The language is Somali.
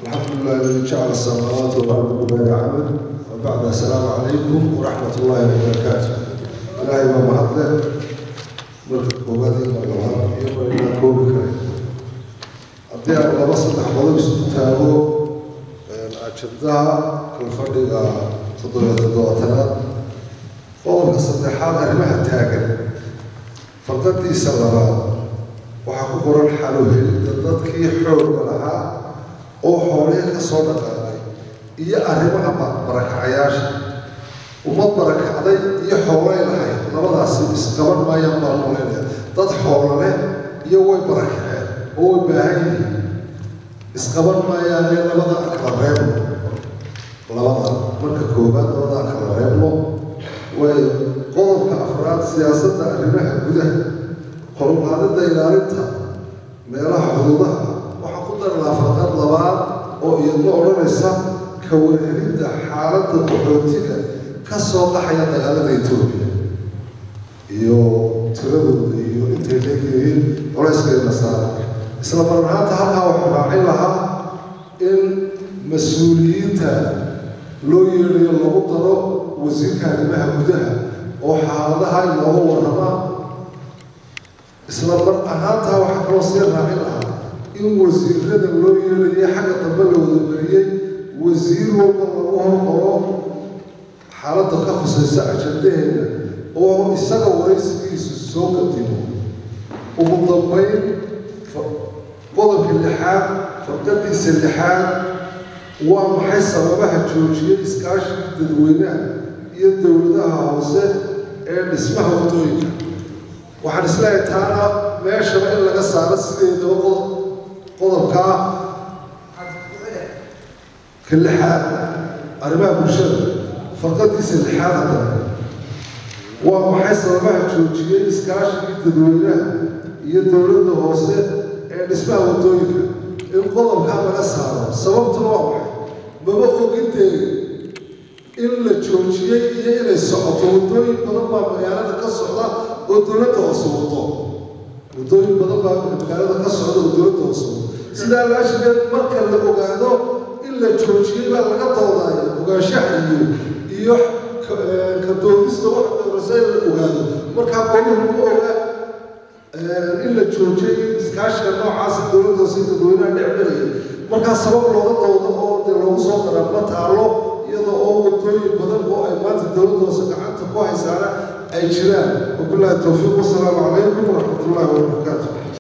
الحمد لله الذي جعل السماوات والارض بغير عمل وبعد السلام عليكم ورحمه الله وبركاته ilaahay baa mahadle marka koowaad iyo mar labaad iyo mar inaan koobi karay haddii aan laba saddex qodob isu taago ajandaha kalfadhiga toddobiyo toddobaatanaad qodobka saddexaad arrimaha taagan farqadiisa labaad waxaa ku qoran xaluhelida dadkii xoogga lahaa oo xoolihii ka soo dhaqaaqay iyo arrimaha barakacayaasha ummad barakacday iyo xoolay lahayd labadaasi isqaban maayaan baan malaynaya dad xoolo leh iyo way barakaceen oo way baahan yihiin isqaban maayaanee labada kala reebno labada marka koowaad labada kala reebno way qodobka afraad siyaasadda arrimaha gudaha koruqaadida ilaalinta meelaha xuduudaha waxaa ku darnaa farqad labaad oo iyadna odhanaysa ka warhelidda xaaladda qaxootiga ka soo qaxaya dagaalada etoobiya iyo tiradooda iyo intay leeyihiin culayskayna saara isla marnahaanta halkaa waxuu raacin lahaa in mas-uuliyiinta loo yeedhayo lagu daro wasiirka arrimaha gudaha oo xaaladaha inooga warramaa isla mar ahaantaa waxaa kaloo sii raacin lahaa in wasiirada loo yeedhayay xagga dambe la wada mariyey wasiir walba lagu horqoro xaaladda ka khusaysa ajandaheeda oo isaga waraysigiisu soo qadimo ugu dambayn qodobka lixaad farqadiisa lixaad waa maxay sababaha joojiyay iskaashiga dadweynaha iyo dowladaha hoose ee dhismaha waddooyinka waxaan isleeyahay taana meeshaba in laga saaro sideedaba qodobkaa ka lixaad arrimaha bulshada farqadiisa lixaad haddana waa maxay sababaha joojiyey iskaashigii dadweynaha iyo dowladda hoose ee dhismaha waddooyinka in qodobkaa laga saaro sababtuna waa maxay maba ogintee in la joojiyey iyo inay socoto waddooyin badan baa magaalada ka socda oo dowladda hoose wado waddooyin badan baa magaalada ka socda oo dowladda hoose wado sidaa laashigeed marka la ogaado in la joojiyey baa laga doodaayo ogaanshaha iyo iyo ka doodista wax doorasa in la ogaado markaa qoluu lagu ogaa in la joojiyey iskaashiga noocaasa dowladda hoose dadweynaha dhecmaraya markaa sabab looga doodo oo dee loogu soo dara ma taalo iyada oo waddooyin badan oo ay maanta dowladda hoose gacanta ku haysaana ay jiraan wabillahi towfiiq wasalaamu calaykum waraxmat ullahi wabarakaatu